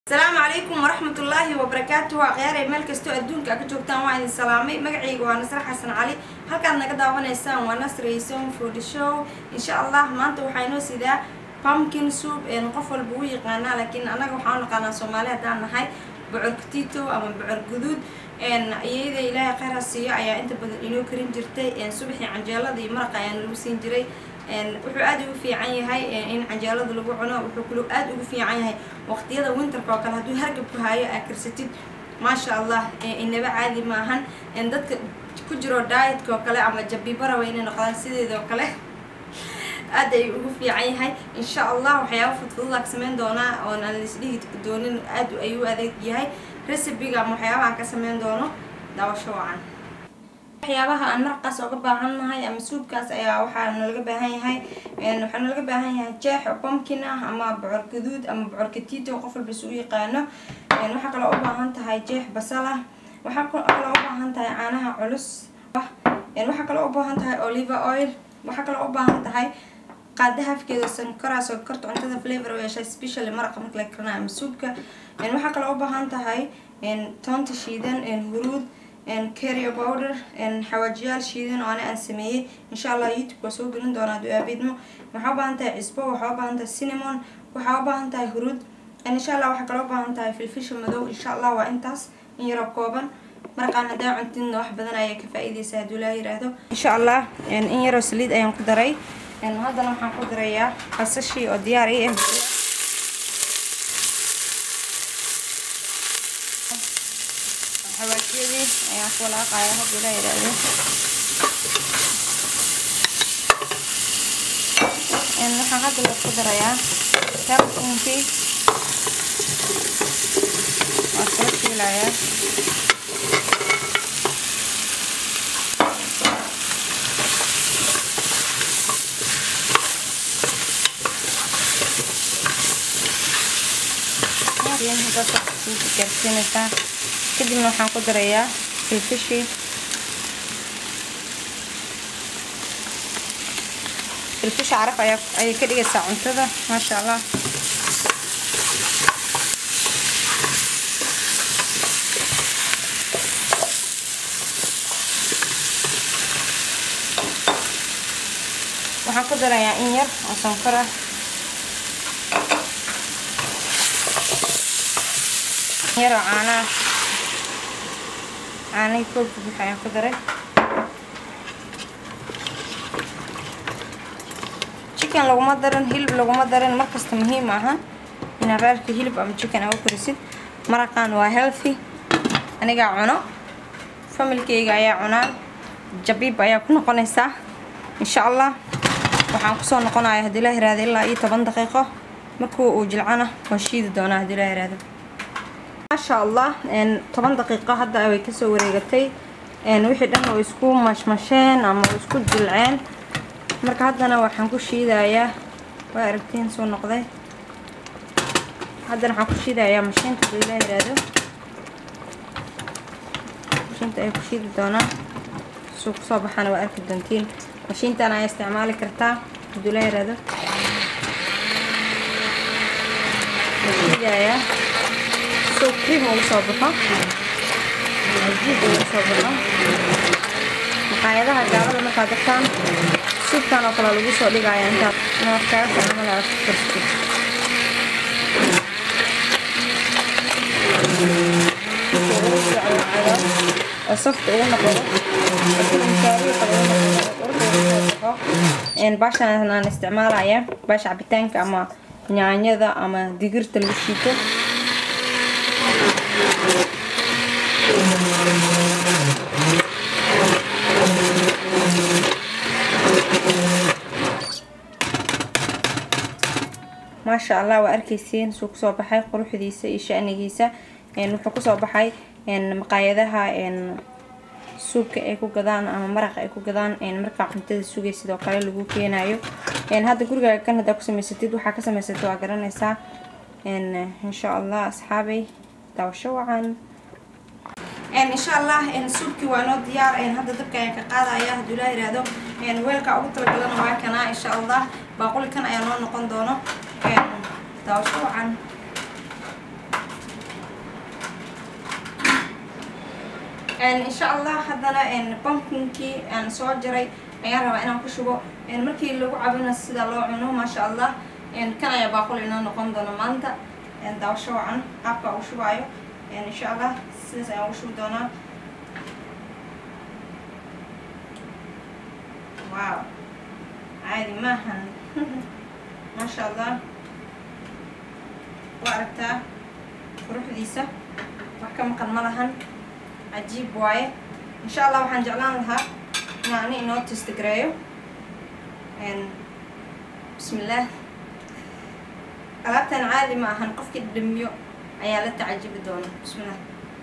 asalaamu calaykum waraxmat ullaahi wabarakaatu waa khyaarey meel kastoo adduunka a ka joogtaan waa idin salaamay magacayga waa nasre xasan cali halkaad naga daawanaysaan waa nasrayson food show insha allah maanta waxaa inoo sidaa pumpkin soup qof walba u yaqaanaa laakiin annaga waxaan u naqaanaa soomaali haddaan nahay bocor katito ama bocor guduud iyada ilaahay kheyr ha siiyo ayaa inta badan inoo karin jirtay subaxii canjeelada iyo maraqa ayaan lagu siin jiray wuxuu aada ugu fiican yahay in canjeelada lagu cuno wuxuu kaloo aada ugu fiican yahay waqtiyada winterka oo kale hadduu hargabku haayo aa karsatid maasha allah inaba caadi maahan dadka ku jiro dietka oo kale ama jabibara way inay noqdaan sideeda oo kale aad ay ugu fiican yahay insha allah waxyaaba fudfududaa ka sameyn doonaa oon aan laisdhihi doonin aad ayuu adeeg yahay recibiga ama waxyaabaha ka sameyn doono daawasho wacan waxyaabaha aan maraqaas oga baahan nahay ama suubkaas ayaa waxaa nalaga baahan yahay waxaa nalaga baahan yahay jeex oo pumpkin ah ama bocor gaduud ama bocor katito qof walba isu yaqaano waxaa kaloo u baahan tahay jeex basal ah waxaa kaloo u baahan tahay caanaha culus waxaa kaloo u baahan tahay oliver oil waxaa kaloo u baahan tahay qaada hafkeeda sankoraa sonkorta cuntada flavor u yeeshay specially maraqa marka la karinayo ama suubka waxaa kaloo u baahan tahay toonta shiidan huruud carrier powder xawaajiyaal shiidan oo ana aan sameeyey insha allah youtube waa soo gelin doonaa du-aabeedmo waxaa u baahan tahay cisbo waxaa u baahan tahay cinnamon waxaa u baahan tahay huruud insha allah waxaa kaloo u baahan tahay filfisha madow insha allah waa intaas in yaroo kooban maraqaan haddaa cuntidna wax badan ayaa ka faa-iideysa hadduu laa yiraahdo insha allah in yaroo saliid ayaan ku daray haddana waxaan ku darayaa basashii oo diyaar i ah xawaajiyadii ayaan ku walaaqaya haddii la yidhaahdo waxaan hadda la ku darayaa tabunkii waa soo shiilayaa gaarsiinaysaa kadibna waxaan ku darayaa filfishii filfisha caraf ayaa ayay ka dhigaysaa cuntada maasha allah waxaan ku darayaa in yar oo sonkor ah yaroo caanaa caanihii koobka buux ayaan ku daray chicken laguma darin hilib laguma darin markasta muhiim ahan inaad raarka hilib ama chicken aa u korisid maraqan waa healthy anigaa cuno familkeyga ayaa cunaan jabiib ayaa ku noqonaysaa insha allah waxaan kusoo noqonaya haddii la yiraahdo ilaa iyo toban daqiiqo markuu uu jilcana waa shiidi doonaa haddii la yiraahdo maasha allah toban daqiiqo hadda way kasoo wareegatay wixii dhan oo isku mashmasheen ama isku jilceen marka haddana waxaan ku shiidayaa waa aragtiin soo noqday haddana waxaan ku shiidayaa mashiinta hadii la yiraahdo mashiinta ay ku shiidi doonaa suu kusoo baxana waa arki doontiin mashiintan ayaa isticmaali kartaa hadii la yiraahdo shiidayaa soo cream ugu soo baxo jiid ugu soo baxo maqaayadaha gaalada markaad dartaan suubkan oo kale lagu soo dhigaya intaad inaad kaga fiicnamala aad ku kartid oo safta ugu noqdo baashan aan isticmaalaya baasha cabitaanka ama nyaanyada ama digirta lagu shiito maasha allah waa arkeysiin suu kusoo baxay quruxdiisa iyo shanigiisa wuxuu kusoo baxay maqaayadaha suubka ay ku gadaan ama maraqa ay ku gadaan markaa cuntada sugay sidoo kale lagu keenayo hadda gurigaaga kan hadaa ku samaysatid waxaa ka samaysatid waa garanaysaa insha allah asxaabay daawasho wacan insha allah suubkii waa noo diyaar hadda dabka ayaan ka qaadaya hadduu laa yiraahdo weelka ugu talagalana waa kanaa insha allah baaquli kan ayaa noo noqon doono daawasho wacan insha allah haddana pumpkinkii aan soo jaray ayaan rabaa inaan ku shubo markii lagu cabina sida loo cuno maasha allah kan ayaa baaqul inoo noqon doona maanta daawasho wacan qaabka ugu shubaayo insha allah sidaas ayaan ugu shubi doonaa wow caadi maahan maasha allah waa aragtaa quruxdiisa wax ka maqan ma lahan cajiib waaye insha allah waxaan jeclaan lahaa inaan ani inoo testgareeyo bismillaah alaabtan caadi ma ahan qofkii dhamiyo ayaa la tacajibi doona bismillah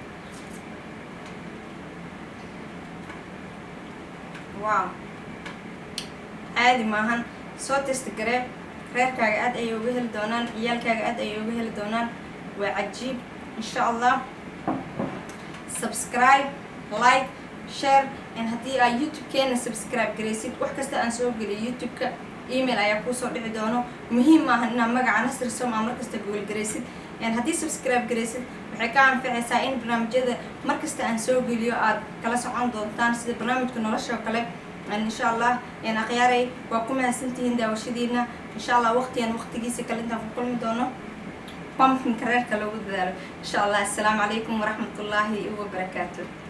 wow caadi maahan soo testgaree reerkaaga aad ayay uga heli doonaan ciyaalkaaga aad ayay uga heli doonaan waa cajiib insha allah subscribe like share haddii aa youtube-keena subscribe garaysid wax kasta aan soo geliyo youtube-ka email ayaa kuusoo dhici doono muhiim maahan inaad magaca nasri som aa markasta gool garaysid haddii subscribe garaysid waxay ka anficaysaa in barnaamijyada markasta aan soo geliyo aad kala socon doontaan sida barnaamijka nolosha oo kale insha allah akhyaaray waa ku mahadsantihiin daawashadiina insha allah waqtigan waqtigiisa kale intaan ku kulmi doono pumpkinka reerka loogu dadaalo insha allah assalaamu calaykum waraxmatullaahi wabarakaatu